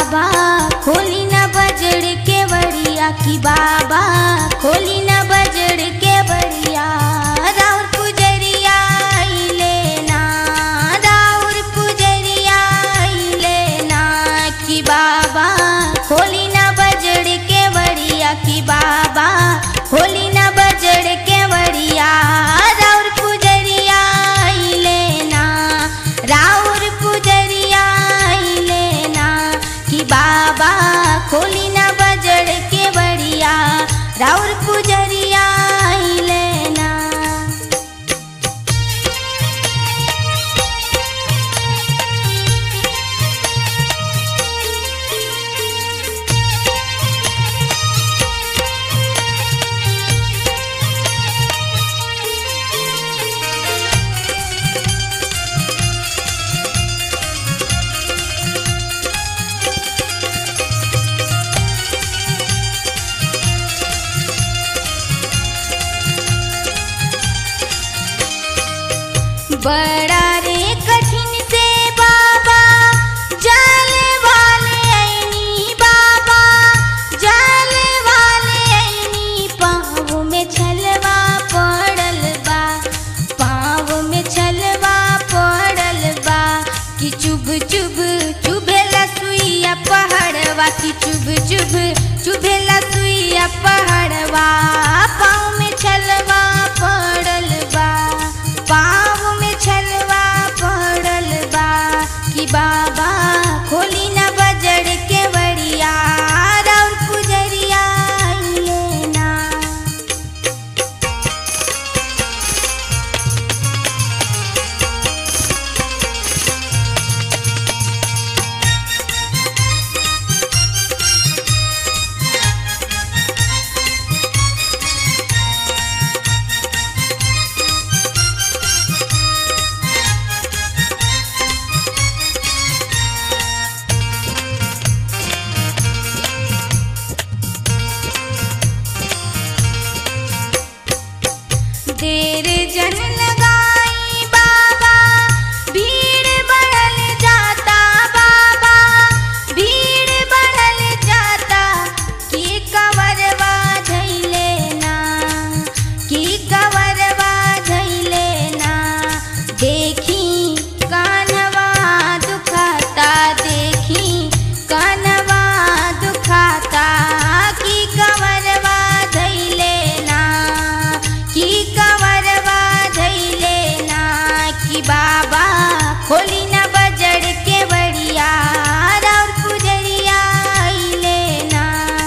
बाबा खोली न बजड़ के बड़िया की बाबा खोली न बजड़ के बड़िया राउर पुजरिया लेना राउर पुजरिया लेना की बाबा खोली न बजड़ के बड़िया की बाबा खोली न बजड़ के बड़िया राउर पुजरिया लेना राउर पुजरिया लेना कि बाबा खोली न बजड़ के बड़िया राउर पुजरिया लेना बड़ा रे कठिन से बाबा जाले वाले ऐनी बाबा जाले वाले ऐनी पाँव में छलवा पड़ल बा पाँव में छलवा पड़ल बा कि चुभ चुभ चुभेला सुइया पहाड़वा कि चुभ चुभ चुभेला सुइया पहाड़वा पाँव में छलवा पड़ल बा पाँव में छलवा पड़ल बा कि बाबा खोली न बजड़ के बड़िया राउर पुजरिया लेना देर जन लगाई बाबा भीड़ बढ़ल जाता बाबा भीड़ बढ़ल जाता की कवरवा धैले ना की कवरवा धैले ना देखी कानवा दुखाता देखी कानवा दुखाता की कवरवा धैले ना की कवरवा धैले ना कि बाबा खोली न बजड़ के बड़िया राउर पुजरिया लेना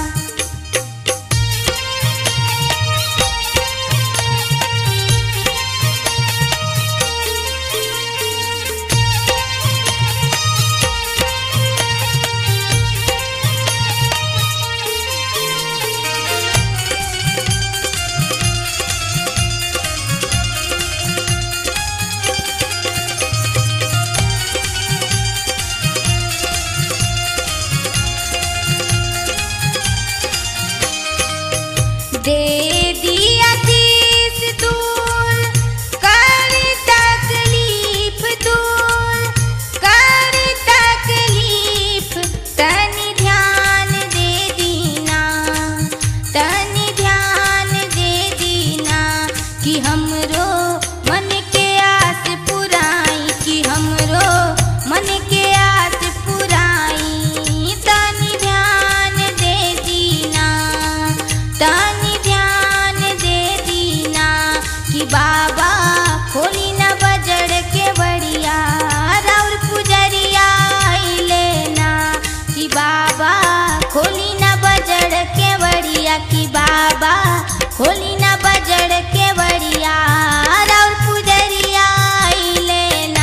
दे दिया तीस दूर कर तकलीफ दूर कर तकलीफ तनि ध्यान दे दीना तनि ध्यान दे दीना कि हमरो मन के आस पुराई कि हमरो मन के आस पुराई तनि ध्यान दे दीना तनि ध्यान दे दीना कि बाबा खोली न बजड़ के बड़िया राउर पुजरिया लेना कि बाबा खोली न बजड़ के बड़िया कि बाबा खोली न बजड़ के बड़िया राउर पुजरिया लेना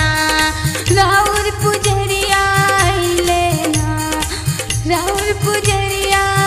राउर पुजरिया लेना राउर पुजरिया